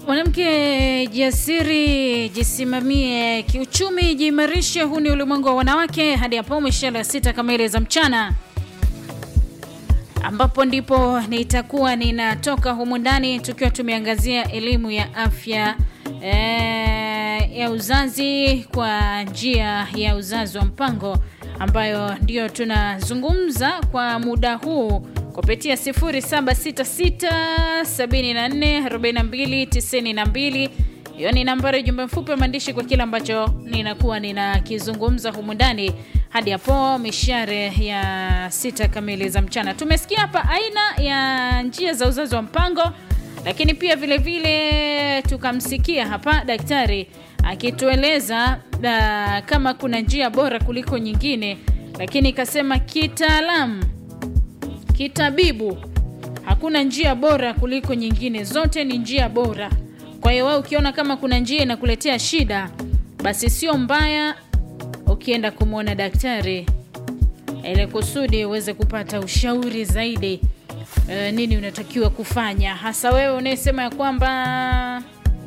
Mwanamke jasiri, jisimamie kiuchumi, jiimarishe. Huu ni ulimwengu wa wanawake, hadi hapo mishale ya sita kamili za mchana, ambapo ndipo nitakuwa ninatoka humu ndani tukiwa tumeangazia elimu ya afya e, ya uzazi kwa njia ya uzazi wa mpango, ambayo ndio tunazungumza kwa muda huu kupitia 0766744292 hiyo ni nambari ya jumbe mfupi wa maandishi kwa kile ambacho ninakuwa ninakizungumza humu ndani hadi hapo mishare ya sita kamili za mchana. Tumesikia hapa aina ya njia za uzazi wa mpango, lakini pia vile vile tukamsikia hapa daktari akitueleza uh, kama kuna njia bora kuliko nyingine, lakini ikasema kitaalamu kitabibu hakuna njia bora kuliko nyingine, zote ni njia bora. Kwa hiyo wewe ukiona kama kuna njia inakuletea shida, basi sio mbaya ukienda kumwona daktari ili kusudi uweze kupata ushauri zaidi e, nini unatakiwa kufanya, hasa wewe unayesema ya kwamba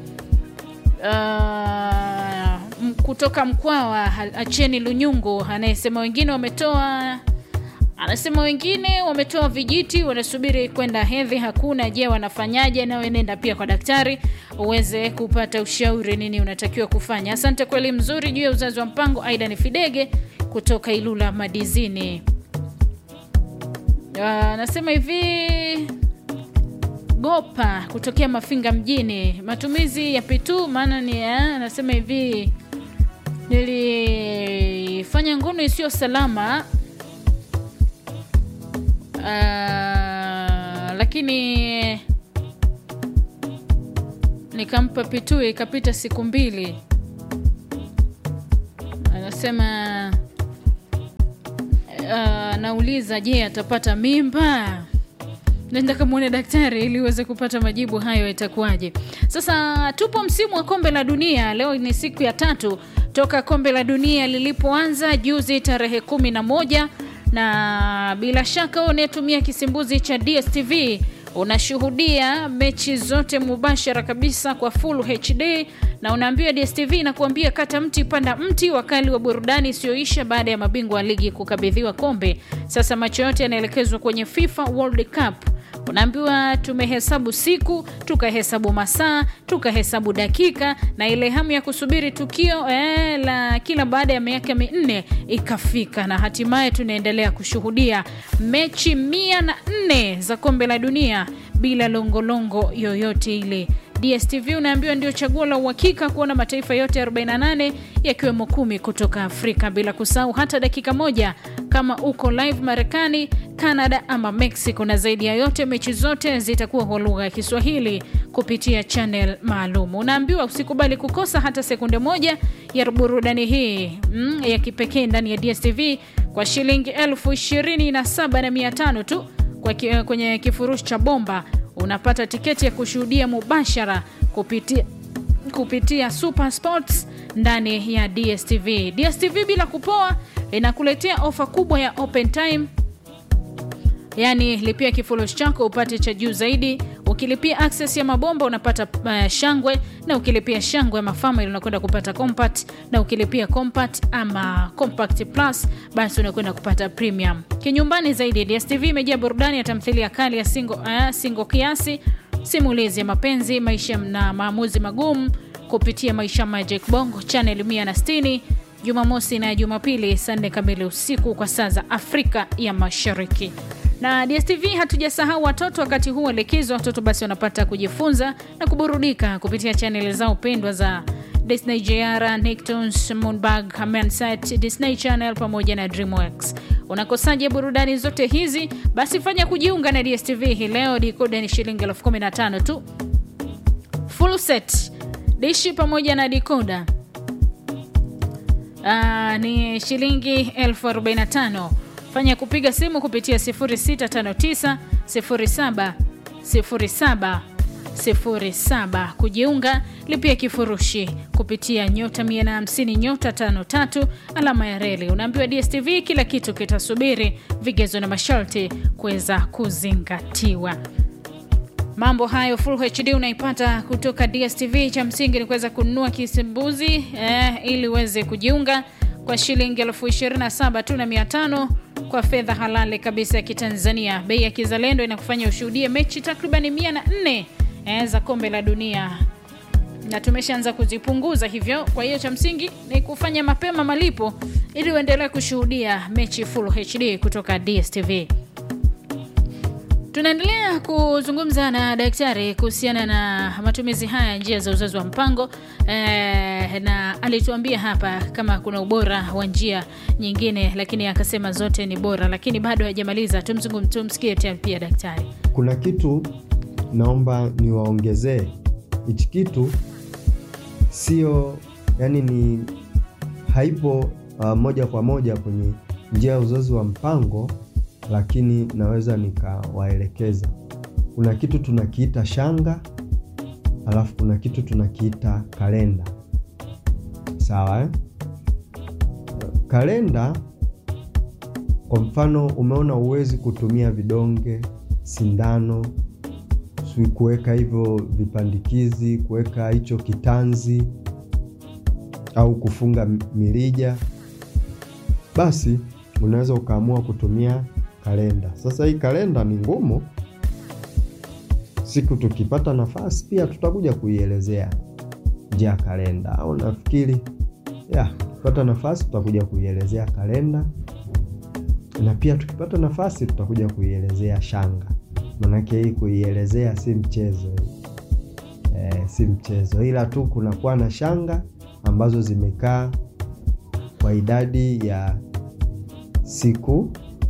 uh, kutoka Mkwawa acheni lunyungu, anayesema wengine wametoa anasema wengine wametoa vijiti wanasubiri kwenda hedhi hakuna. Je, wanafanyaje? Nawe nenda pia kwa daktari uweze kupata ushauri nini unatakiwa kufanya. Asante kwa elimu nzuri juu ya uzazi wa mpango. Aida ni Fidege kutoka Ilula Madizini anasema hivi Gopa kutokea Mafinga mjini, matumizi ya pitu maana ni anasema hivi nilifanya ngono isiyo salama Uh, lakini nikampa pitu ikapita siku mbili. Anasema uh, nauliza, je, atapata mimba? Nenda kamwone daktari ili uweze kupata majibu hayo, itakuwaje? Sasa tupo msimu wa kombe la dunia, leo ni siku ya tatu toka kombe la dunia lilipoanza juzi tarehe kumi na moja na bila shaka unayetumia kisimbuzi cha DSTV unashuhudia mechi zote mubashara kabisa kwa full HD, na unaambiwa DSTV inakuambia kata mti panda mti, wakali wa burudani isiyoisha baada ya mabingwa wa ligi kukabidhiwa kombe. Sasa macho yote yanaelekezwa kwenye FIFA World Cup. Unaambiwa tumehesabu siku, tukahesabu masaa, tukahesabu dakika, na ile hamu ya kusubiri tukio eh, la kila baada ya miaka minne ikafika, na hatimaye tunaendelea kushuhudia mechi mia na nne za kombe la dunia bila longolongo yoyote ile. DSTV unaambiwa ndio chaguo la uhakika kuona mataifa yote 48 yakiwemo kumi kutoka Afrika, bila kusahau hata dakika moja kama uko live Marekani, Canada ama Mexico, na zaidi ya yote mechi zote zitakuwa kwa lugha ya Kiswahili kupitia channel maalum. Unaambiwa usikubali kukosa hata sekunde moja ya burudani hii mm, ya kipekee ndani ya DSTV kwa shilingi elfu ishirini na saba na mia tano tu kwa ki, kwenye kifurushi cha bomba unapata tiketi ya kushuhudia mubashara kupitia, kupitia Super Sports ndani ya DSTV. DSTV bila kupoa inakuletea ofa kubwa ya open time, yaani lipia kifurushi chako upate cha juu zaidi. Ukilipia access ya mabomba unapata uh, shangwe, na ukilipia shangwe ama family unakwenda kupata compact, na ukilipia compact ama compact plus basi unakwenda kupata premium. Kinyumbani zaidi, DSTV imejaa burudani ya tamthilia kali ya single, uh, single kiasi, simulizi ya mapenzi, maisha na maamuzi magumu kupitia Maisha Magic Bongo channel 160 Jumamosi na Jumapili saa nne kamili usiku kwa saa za Afrika ya Mashariki na DSTV hatujasahau watoto. Wakati huu wa likizo, watoto basi wanapata kujifunza na kuburudika kupitia chaneli zao pendwa za Disney JR, Nicktoons, Moonbug, Hamanset, Disney Channel pamoja na DreamWorks. Unakosaje burudani zote hizi? Basi fanya kujiunga na DSTV hii leo. Dikoda ni shilingi elfu kumi na tano tu, full set dishi pamoja na dikoda Aa, ni shilingi elfu arobaini na tano fanya kupiga simu kupitia 0659 07 07 07 kujiunga, lipia kifurushi kupitia nyota 150 nyota 53 alama ya reli. Unaambiwa DSTV, kila kitu kitasubiri, vigezo na masharti kuweza kuzingatiwa. Mambo hayo Full HD unaipata kutoka DSTV. Cha msingi ni kuweza kununua kisimbuzi eh, ili uweze kujiunga kwa shilingi elfu ishirini na saba tu na mia tano kwa fedha halali kabisa ya Kitanzania. Bei ya kizalendo inakufanya ushuhudie mechi takribani mia na nne eh, za kombe la dunia na tumeshaanza kuzipunguza hivyo. Kwa hiyo cha msingi ni kufanya mapema malipo ili uendelee kushuhudia mechi Full HD kutoka DSTV. Tunaendelea kuzungumza na daktari kuhusiana na matumizi haya njia za uzazi wa mpango eh, na alituambia hapa kama kuna ubora wa njia nyingine, lakini akasema zote ni bora, lakini bado hajamaliza. Tumzungum, tumsikie tena pia daktari. Kuna kitu naomba niwaongezee. Hichi kitu sio yani, ni haipo uh, moja kwa moja kwenye njia ya uzazi wa mpango lakini naweza nikawaelekeza. Kuna kitu tunakiita shanga, alafu kuna kitu tunakiita kalenda. Sawa eh? Kalenda kwa mfano, umeona uwezi kutumia vidonge, sindano, si kuweka hivyo vipandikizi, kuweka hicho kitanzi au kufunga mirija, basi unaweza ukaamua kutumia kalenda. Sasa hii kalenda ni ngumu, siku tukipata nafasi pia tutakuja kuielezea njia ya kalenda, au nafikiri ya tukipata nafasi tutakuja kuielezea kalenda, na pia tukipata nafasi tutakuja kuielezea shanga, manake hii kuielezea si mchezo e, si mchezo, ila tu kunakuwa na shanga ambazo zimekaa kwa idadi ya siku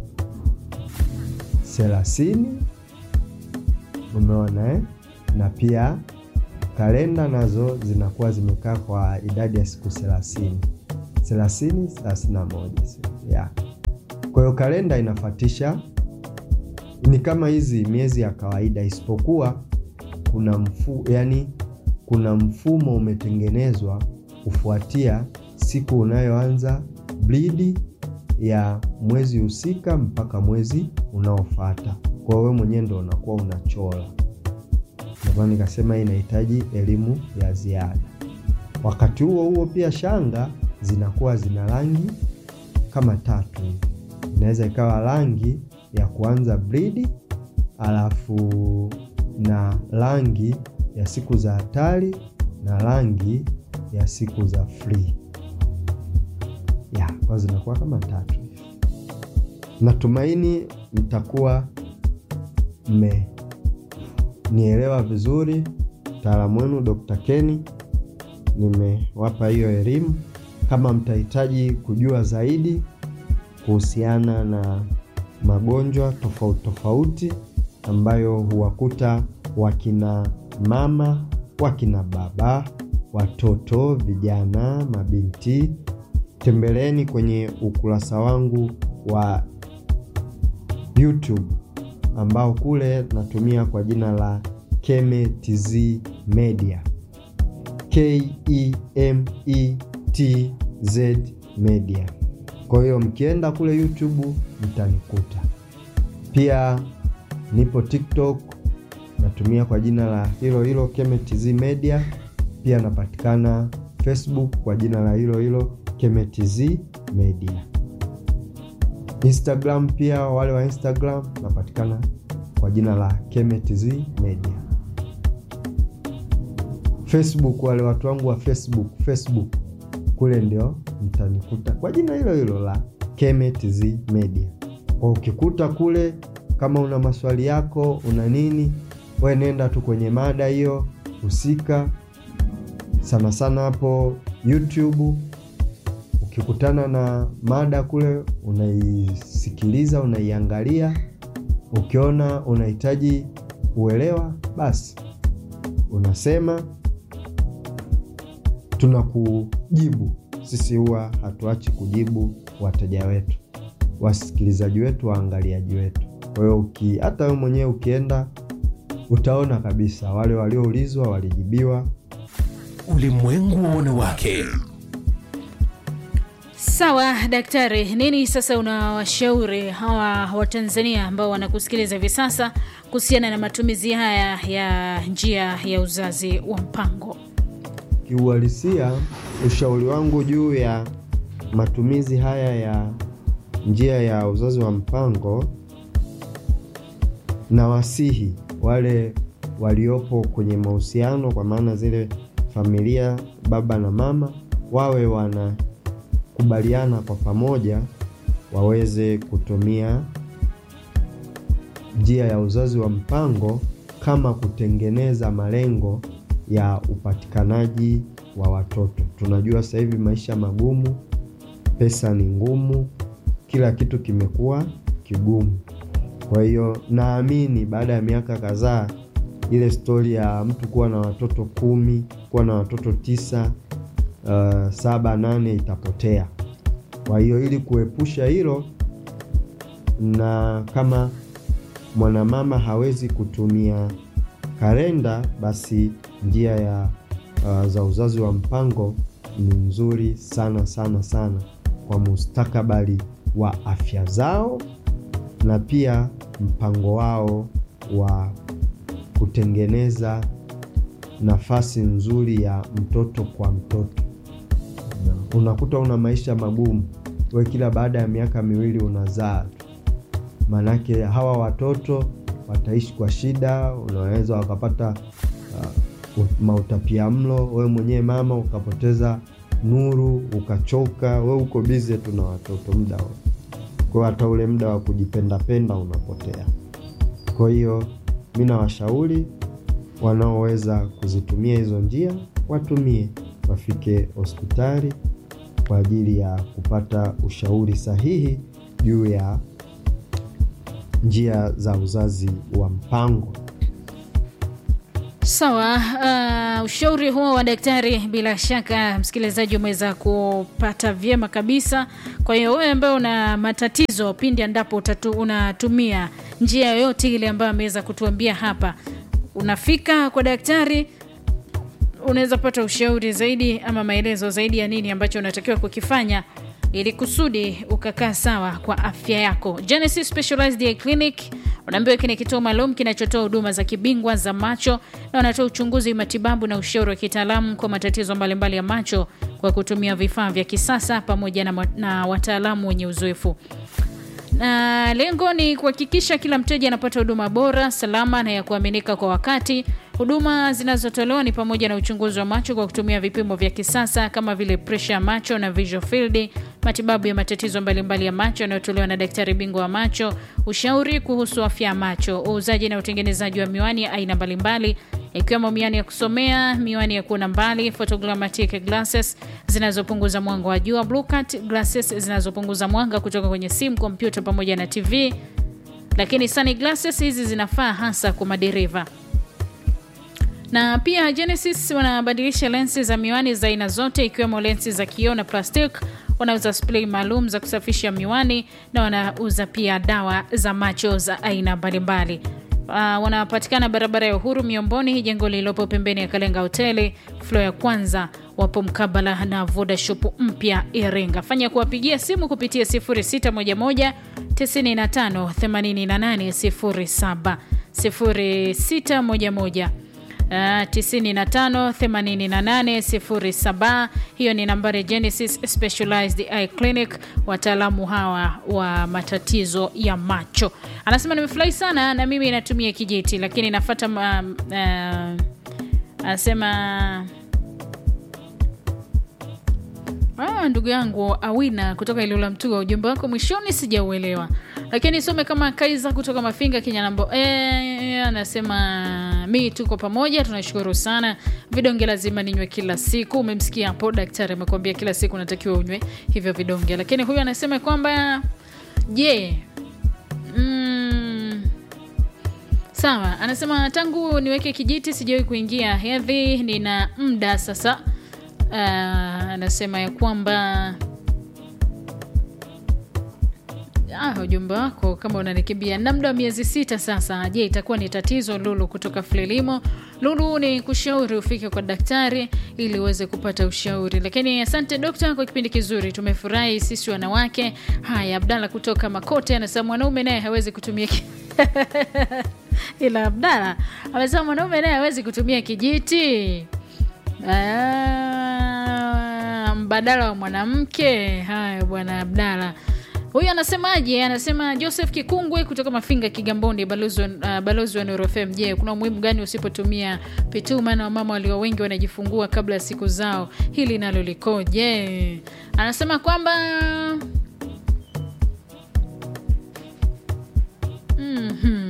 thelathini. Umeona eh? Na pia kalenda nazo zinakuwa zimekaa kwa idadi ya siku thelathini, thelathini, thelathini na moja yeah. Kwa hiyo kalenda inafatisha ni kama hizi miezi ya kawaida, isipokuwa kuna mfu, yani kuna mfumo umetengenezwa kufuatia siku unayoanza blidi ya mwezi husika mpaka mwezi unaofuata. Kwa hiyo wewe mwenyewe ndo unakuwa unachora. Ndio maana nikasema hii inahitaji elimu ya ziada. Wakati huo huo pia shanga zinakuwa zina rangi kama tatu hivi. Inaweza ikawa rangi ya kuanza bridi, alafu na rangi ya siku za hatari na rangi ya siku za free ya kwa zinakuwa kama tatu hivi. Natumaini mtakuwa mmenielewa vizuri. Mtaalamu wenu Dr. Kenny nimewapa hiyo elimu. Kama mtahitaji kujua zaidi kuhusiana na magonjwa tofauti tofauti ambayo huwakuta wakina mama, wakina baba, watoto, vijana, mabinti tembeleeni kwenye ukurasa wangu wa YouTube ambao kule natumia kwa jina la Keme TZ Media, K E M E T Z Media. Kwa hiyo mkienda kule YouTube mtanikuta. Pia nipo TikTok natumia kwa jina la hilo hilo Keme TZ Media. Pia napatikana Facebook kwa jina la hilo hilo KemeTZ Media. Instagram pia, wale wa Instagram napatikana kwa jina la KemeTZ Media. Facebook, wale watu wangu wa Facebook, Facebook kule ndio mtanikuta kwa jina hilo hilo la KemeTZ Media. Kwa ukikuta kule, kama una maswali yako, una nini, we nenda tu kwenye mada hiyo husika, sana sana hapo YouTube ukikutana na mada kule unaisikiliza, unaiangalia. Ukiona unahitaji uelewa, basi unasema, tunakujibu. Sisi huwa hatuachi kujibu wateja wetu, wasikilizaji wetu, waangaliaji wetu. Kwa hiyo uki hata wewe mwenyewe ukienda utaona kabisa wale walioulizwa walijibiwa. Ulimwengu wa wanawake. Sawa daktari, nini sasa unawashauri hawa Watanzania ambao wanakusikiliza hivi sasa kuhusiana na matumizi haya ya njia ya uzazi wa mpango? Kiuhalisia, ushauri wangu juu ya matumizi haya ya njia ya uzazi wa mpango, na wasihi wale waliopo kwenye mahusiano, kwa maana zile familia, baba na mama, wawe wanakubaliana kwa pamoja waweze kutumia njia ya uzazi wa mpango kama kutengeneza malengo ya upatikanaji wa watoto. Tunajua sasa hivi maisha magumu, pesa ni ngumu, kila kitu kimekuwa kigumu. Kwa hiyo naamini baada ya miaka kadhaa, ile stori ya mtu kuwa na watoto kumi, kuwa na watoto tisa, uh, saba, nane itapotea. Kwa hiyo ili kuepusha hilo, na kama mwanamama hawezi kutumia kalenda, basi njia ya uh, za uzazi wa mpango ni nzuri sana sana sana kwa mustakabali wa afya zao na pia mpango wao wa kutengeneza nafasi nzuri ya mtoto kwa mtoto. Unakuta una maisha magumu, we kila baada ya miaka miwili unazaa tu, maanake hawa watoto wataishi kwa shida. Unaweza wakapata uh, mautapia mlo, wewe mwenyewe mama ukapoteza nuru, ukachoka, we uko bize tu na watoto muda wote kwa hata ule muda wa kujipendapenda unapotea. Kwa hiyo mi nawashauri wanaoweza kuzitumia hizo njia watumie, wafike hospitali kwa ajili ya kupata ushauri sahihi juu ya njia za uzazi wa mpango. Sawa. Uh, ushauri huo wa daktari, bila shaka msikilizaji umeweza kupata vyema kabisa. Kwa hiyo wewe ambaye una matatizo pindi endapo utatu unatumia njia yoyote ile ambayo ameweza kutuambia hapa, unafika kwa daktari, unaweza kupata ushauri zaidi ama maelezo zaidi ya nini ambacho unatakiwa kukifanya ili kusudi ukakaa sawa kwa afya yako. Genesis Specialized Eye Clinic unaambiwa hiki ni kituo maalum kinachotoa huduma za kibingwa za macho na wanatoa uchunguzi, matibabu na ushauri wa kitaalamu kwa matatizo mbalimbali ya macho kwa kutumia vifaa vya kisasa pamoja na, na wataalamu wenye uzoefu na lengo ni kuhakikisha kila mteja anapata huduma bora, salama na ya kuaminika kwa wakati. Huduma zinazotolewa ni pamoja na uchunguzi wa macho kwa kutumia vipimo vya kisasa kama vile presha ya macho na visual field, matibabu ya matatizo mbalimbali ya macho yanayotolewa na daktari bingwa wa macho, ushauri kuhusu afya ya macho, uuzaji na utengenezaji wa miwani ya aina mbalimbali ikiwemo miwani ya kusomea, miwani ya kuona mbali, photogrammatic glasses zinazopunguza mwanga wa jua, blue cut glasses zinazopunguza mwanga kutoka kwenye simu, kompyuta pamoja na TV. Lakini sunglasses hizi zinafaa hasa kwa madereva na pia Genesis wanabadilisha lensi za miwani za aina zote ikiwemo lensi za kioo na plastic. Wanauza spray maalum za kusafisha miwani na wanauza pia dawa za macho za aina mbalimbali. Uh, wanapatikana barabara ya Uhuru Miomboni, jengo lililopo pembeni ya Kalenga Hoteli flo ya kwanza. Wapo mkabala na Voda Shop mpya Iringa. Fanya kuwapigia simu kupitia 0611 95 88 07 0611 Uh, 958807. Hiyo ni nambari ya Genesis Specialized Eye Clinic, wataalamu hawa wa matatizo ya macho. Anasema nimefurahi sana na mimi natumia kijiti, lakini nafata um, uh, anasema Ah, ndugu yangu Awina kutoka Ilula Mtua, ujumbe wako mwishoni sijauelewa, lakini some kama Kaiza kutoka Mafinga Kinyanambo. E, anasema mi tuko pamoja, tunashukuru sana. Vidonge lazima ninywe kila siku. Umemsikia hapo daktari amekwambia kila siku unatakiwa unywe hivyo vidonge, lakini huyu anasema kwamba je, mm, sawa. Anasema tangu niweke kijiti sijawahi kuingia hedhi, nina muda sasa Uh, anasema ya kwamba ah, ujumbe wako kama unanikimbia na muda wa miezi sita sasa. Je, itakuwa ni tatizo? Lulu kutoka Frelimo. Lulu, ni kushauri ufike kwa daktari ili uweze kupata ushauri. Lakini asante dokta kwa kipindi kizuri, tumefurahi sisi wanawake. Haya, Abdalla kutoka Makote anasema mwanaume naye hawezi kutumia ki... ila Abdalla amesema mwanaume naye hawezi kutumia kijiti Ah, mbadala wa mwanamke. Haya bwana Abdalla huyu anasemaje? Anasema Joseph Kikungwe kutoka Mafinga, Kigamboni, balozi wa uh, balozi wa Nuru FM. Je, kuna umuhimu gani usipotumia pituma na wamama walio wengi wanajifungua kabla ya siku zao? Hili nalo likoje? Anasema kwamba Mhm.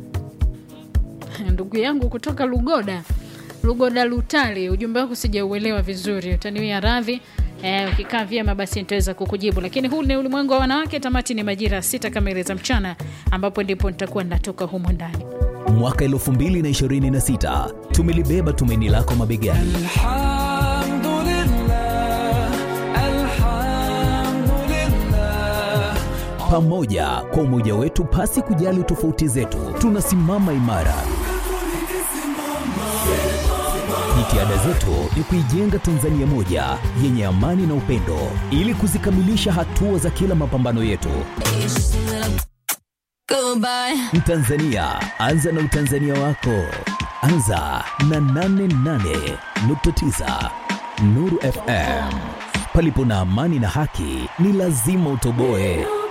ndugu yangu kutoka Lugoda Lugoda Lutali, ujumbe wako sijauelewa vizuri, utaniwia radhi. Eh, ukikaa vyema basi nitaweza kukujibu, lakini huu ni ulimwengu wa wanawake. Tamati ni majira sita kamili za mchana, ambapo ndipo nitakuwa natoka humo ndani. Mwaka 2026 tumelibeba tumaini lako mabegani. الحمد لله الحمد لله Pamoja kwa umoja wetu, pasi kujali tofauti zetu, tunasimama imara. Jitihada zetu ni kuijenga Tanzania moja yenye amani na upendo, ili kuzikamilisha hatua za kila mapambano yetu. Goodbye. Mtanzania, anza na utanzania wako. Anza na 88.9 Nuru FM. Palipo na amani na haki, ni lazima utoboe.